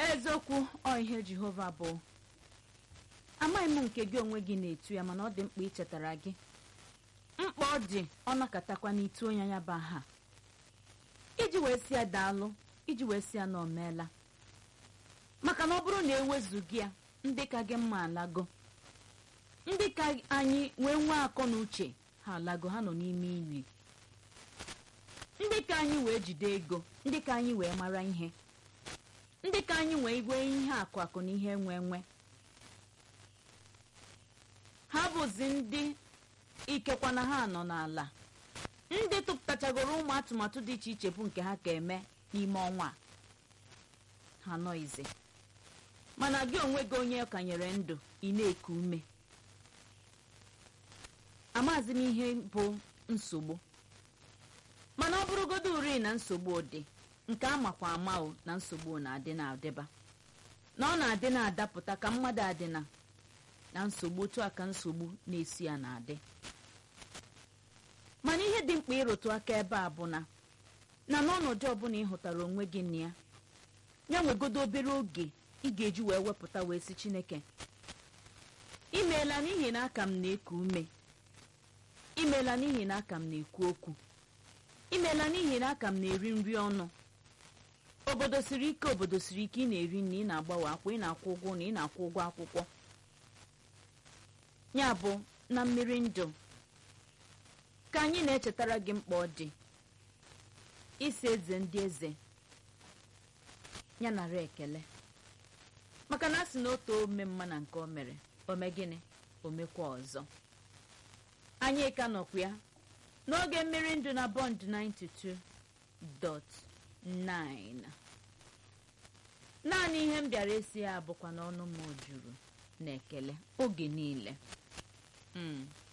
eziokwu ọ ihe jehova bụ amaghị m nke gị onwe gị na-etu ya mana ọ dị mkpa ichetara gị mkpa ọ dị ọ nakatakwa n'itu onye ya bụ aha iji wee si ya daalụ iji wee si ya na omeela maka na ọ bụrụ na ewezughị ya ndị ka gị mma alago ndị ka anyị wee nwee akọ na uche ha alago ha nọ n'ime ili ndị ka anyị wee jide ego ndị ka anyị wee mara ihe ndị ka anyị wee igwe ihe akụ akụ na ihe nwe nwe ha bụzi ndị ikekwa na ha nọ n'ala ndị tụpụtachagoro ụmụ atụmatụ dị iche iche bụ nke ha ka eme n'ime ọnwa a ha nọize mana gị onwe gị onye ọkanyere ndụ ị na-eku ume amazi m ihe bụ nsogbu mana ọ bụrụgodo uri na nsogbu dị nke amakwa ama o na nsogbu na-adị na-adịba na ọ na-adị na-adapụta ka mmadụ adịna na nsogbu otu a ka nsogbu na-esi ya na-adị mana ihe dị mkpa ịrụtụ aka ebe a bụ na na n'ọnọdụ ọbụla ị hụtara onwe gị na ya ya nwegodo obere oge ị ga-eji wee wepụta wee si chineke imeela n'ihi na aka m na-eku ume imeela n'ihi na aka m na-ekwu okwu imeela n'ihi na aka m na-eri nri ọnụ obodo siri ike obodo siri ike ị na-eri nri ị na-agbawe akwa ị na-akwụ ụgwọ na ị na-akwụ ụgwọ akwụkwọ ya bụ na mmiri ndụ ka anyị na-echetara gị mkpa ọ dị isi eze ndị eze ya nara ekele maka na a sị na otu ome mma na nke o mere ome gịnị omekwa ọzọ anyị ka nọkwa ya n'oge mmiri ndụ na bond 92.9 naanị ihe m bịara esi ya bụkwa n'ọnụ m juru na ekele oge niile Mm.